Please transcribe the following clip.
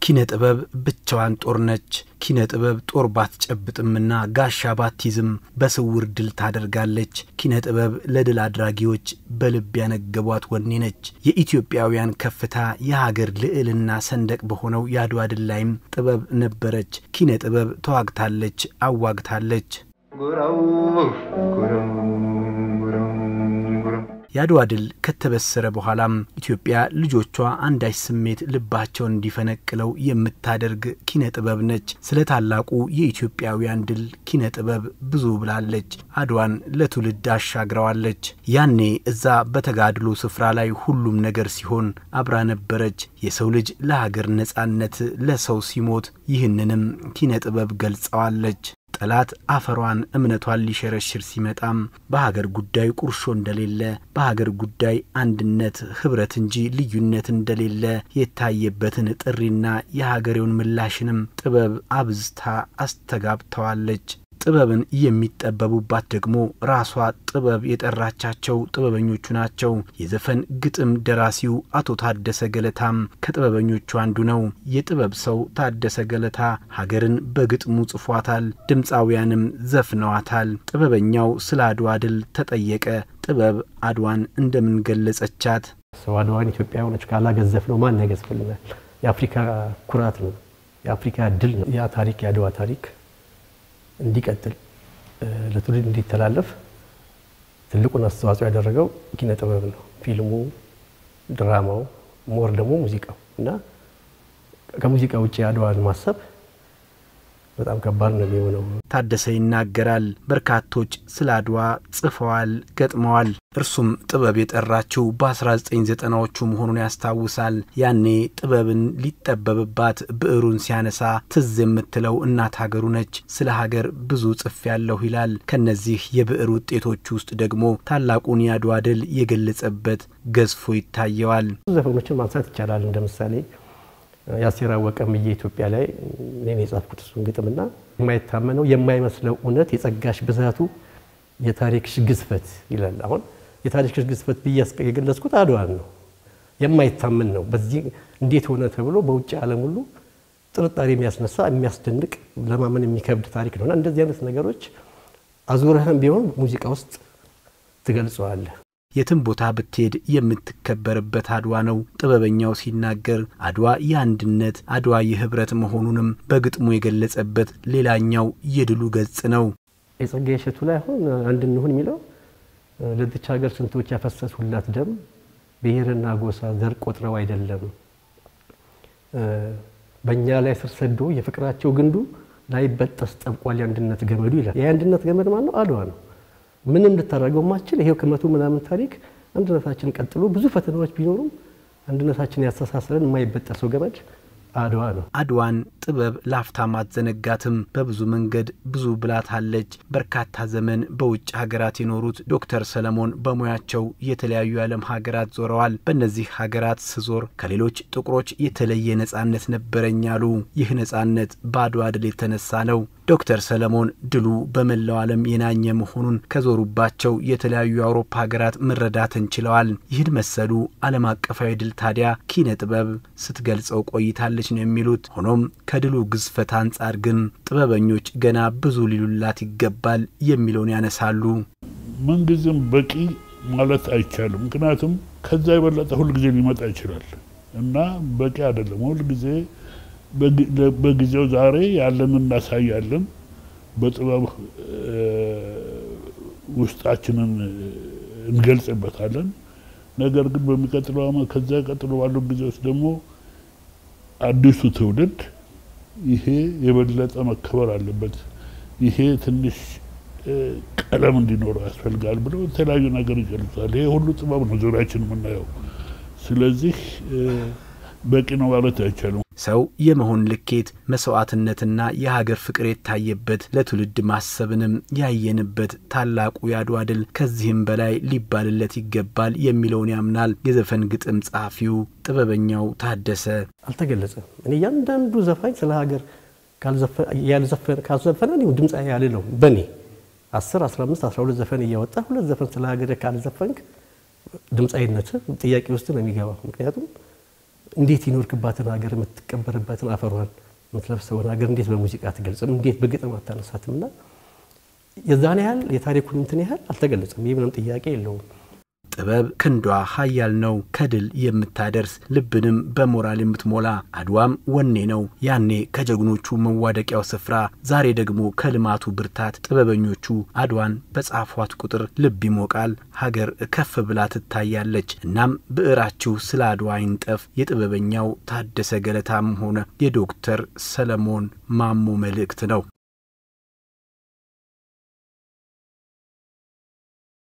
ኪነ ጥበብ ብቻዋን ጦር ነች። ኪነ ጥበብ ጦር ባትጨብጥምና ጋሻ ባትይዝም በስውር ድል ታደርጋለች። ኪነ ጥበብ ለድል አድራጊዎች በልብ ያነገቧት ወኔ ነች። የኢትዮጵያውያን ከፍታ የሀገር ልዕልና ሰንደቅ በሆነው የአድዋ ድል ላይም ጥበብ ነበረች። ኪነ ጥበብ ተዋግታለች፣ አዋግታለች። የአድዋ ድል ከተበሰረ በኋላም ኢትዮጵያ ልጆቿ አንዳች ስሜት ልባቸውን እንዲፈነቅለው የምታደርግ ኪነ ጥበብ ነች። ስለ ታላቁ የኢትዮጵያውያን ድል ኪነ ጥበብ ብዙ ብላለች። አድዋን ለትውልድ አሻግረዋለች። ያኔ እዛ በተጋድሎ ስፍራ ላይ ሁሉም ነገር ሲሆን አብራ ነበረች። የሰው ልጅ ለሀገር ነጻነት ለሰው ሲሞት ይህንንም ኪነ ጥበብ ገልጸዋለች። ጠላት አፈሯን እምነቷን ሊሸረሽር ሲመጣም በሀገር ጉዳይ ቁርሾ እንደሌለ በሀገር ጉዳይ አንድነት ህብረት እንጂ ልዩነት እንደሌለ የታየበትን ጥሪና የሀገሬውን ምላሽንም ጥበብ አብዝታ አስተጋብተዋለች። ጥበብን የሚጠበቡባት ደግሞ ራሷ ጥበብ የጠራቻቸው ጥበበኞቹ ናቸው። የዘፈን ግጥም ደራሲው አቶ ታደሰ ገለታም ከጥበበኞቹ አንዱ ነው። የጥበብ ሰው ታደሰ ገለታ ሀገርን በግጥሙ ጽፏታል። ድምፃውያንም ዘፍነዋታል። ጥበበኛው ስለ አድዋ ድል ተጠየቀ። ጥበብ አድዋን እንደምን ገለጸቻት? ሰው አድዋን ኢትዮጵያ የሆነች ካላገዘፍ ነው ማን ያገዝፍልናል? የአፍሪካ ኩራት ነው። የአፍሪካ ድል ነው። ያ ታሪክ የአድዋ ታሪክ እንዲቀጥል ለትውልድ እንዲተላለፍ ትልቁን አስተዋጽኦ ያደረገው ኪነ ጥበብ ነው። ፊልሙ፣ ድራማው፣ ሞር ደግሞ ሙዚቃው እና ከሙዚቃ ውጭ አድዋን ማሰብ በጣም ከባድ ነው የሚሆነው። ታደሰ ይናገራል። በርካቶች ስለ አድዋ ጽፈዋል፣ ገጥመዋል። እርሱም ጥበብ የጠራችው በ1990ዎቹ መሆኑን ያስታውሳል። ያኔ ጥበብን ሊጠበብባት ብዕሩን ሲያነሳ ትዝ የምትለው እናት ሀገሩ ነች። ስለ ሀገር ብዙ ጽፍ ያለሁ ይላል። ከነዚህ የብዕር ውጤቶች ውስጥ ደግሞ ታላቁን የአድዋ ድል የገለጸበት ገዝፎ ይታየዋል። ዘፈኖችን ማንሳት ይቻላል። እንደ ምሳሌ የአስቴር አወቀ እምዬ ኢትዮጵያ ላይ እኔ የጻፍኩት እሱን ግጥምና የማይታመነው የማይመስለው እውነት የጸጋሽ ብዛቱ የታሪክሽ ግዝፈት ይላል። አሁን የታሪክሽ ግዝፈት ብዬ የገለጽኩት አድዋን ነው። የማይታመን ነው። በዚህ እንዴት ሆነ ተብሎ በውጭ ዓለም ሁሉ ጥርጣሬ የሚያስነሳ የሚያስደንቅ ለማመን የሚከብድ ታሪክ ነውና እንደዚህ አይነት ነገሮች አዙረህም ቢሆን ሙዚቃ ውስጥ ትገልጸዋለህ። የትም ቦታ ብትሄድ የምትከበርበት አድዋ ነው። ጥበበኛው ሲናገር አድዋ የአንድነት አድዋ የህብረት መሆኑንም በግጥሙ የገለጸበት ሌላኛው የድሉ ገጽ ነው። የጸጋዬ እሸቱ ላይ አሁን አንድ እንሁን የሚለው ለዚች ሀገር ስንቶች ያፈሰሱላት ደም ብሔርና ጎሳ ዘር ቆጥረው አይደለም በእኛ ላይ ስር ሰዶ የፍቅራቸው ግንዱ ላይበጠስ ጠብቋል የአንድነት ገመዱ ይላል። የአንድነት ገመድ ማለት ነው አድዋ ነው። ምንም ልታደርገው ማችል ይሄው ከመቶ ምናምን ታሪክ አንድነታችን ቀጥሎ ብዙ ፈተናዎች ቢኖሩም አንድነታችን ያስተሳስረን የማይበጠሰው ገመድ አድዋ ነው። አድዋን ጥበብ ላፍታም አትዘነጋትም። በብዙ መንገድ ብዙ ብላታለች። በርካታ ዘመን በውጭ ሀገራት የኖሩት ዶክተር ሰለሞን በሙያቸው የተለያዩ የዓለም ሀገራት ዞረዋል። በእነዚህ ሀገራት ስዞር ከሌሎች ጥቁሮች የተለየ ነጻነት ነበረኝ አሉ። ይህ ነጻነት በአድዋ ድል የተነሳ ነው። ዶክተር ሰለሞን ድሉ በመላው ዓለም የናኘ መሆኑን ከዞሩባቸው የተለያዩ የአውሮፓ ሀገራት መረዳት እንችለዋል። ይህን መሰሉ ዓለም አቀፋዊ ድል ታዲያ ኪነ ጥበብ ስትገልጸው ቆይታለች ነው የሚሉት። ሆኖም ከድሉ ግዝፈት አንጻር ግን ጥበበኞች ገና ብዙ ሊሉላት ይገባል የሚለውን ያነሳሉ። ምንጊዜም በቂ ማለት አይቻልም። ምክንያቱም ከዛ የበለጠ ሁልጊዜ ሊመጣ ይችላል እና በቂ አይደለም ሁልጊዜ በጊዜው ዛሬ ያለን እናሳያለን። በጥበብ ውስጣችንን እንገልጽበታለን። ነገር ግን በሚቀጥለው ዓመት ከዛ ቀጥሎ ባለው ጊዜ ውስጥ ደግሞ አዲሱ ትውልድ ይሄ የበለጠ መከበር አለበት፣ ይሄ ትንሽ ቀለም እንዲኖረው ያስፈልጋል ብለው የተለያዩ ነገር ይገልጻል። ይሄ ሁሉ ጥበብ ነው ዙሪያችን የምናየው። ስለዚህ በቂ ነው ማለት አይቻልም። ሰው የመሆን ልኬት መስዋዕትነትና የሀገር ፍቅር የታየበት ለትውልድ ማሰብንም ያየንበት ታላቁ የአድዋ ድል ከዚህም በላይ ሊባልለት ይገባል የሚለውን ያምናል የዘፈን ግጥም ጸሐፊው ጥበበኛው ታደሰ። አልተገለጸም። እኔ እያንዳንዱ ዘፋኝ ስለ ሀገር ካልዘፈነ ድምፃ ያልለው በእኔ 10 15 12 ዘፈን እያወጣ ሁለት ዘፈን ስለ ሀገር ካልዘፈንክ ድምፃዊነት ጥያቄ ውስጥ ነው የሚገባው። ምክንያቱም እንዴት ይኖርክባትን ሀገር የምትቀበርበትን አፈሯን የምትለብሰውን ሀገር እንዴት በሙዚቃ አትገልጽም? እንዴት በግጥም አታነሳትም? እና የዛን ያህል የታሪኩን እንትን ያህል አልተገለጸም። ይህ ምንም ጥያቄ የለውም። ጥበብ ክንዷ ኃያል ነው፣ ከድል የምታደርስ ልብንም በሞራል የምትሞላ አድዋም ወኔ ነው ያኔ ከጀግኖቹ መዋደቂያው ስፍራ፣ ዛሬ ደግሞ ከልማቱ ብርታት ጥበበኞቹ አድዋን በጻፏት ቁጥር ልብ ይሞቃል፣ ሀገር ከፍ ብላ ትታያለች። እናም ብዕራችሁ ስለ አድዋ አይንጠፍ የጥበበኛው ታደሰ ገለታም ሆነ የዶክተር ሰለሞን ማሞ መልእክት ነው።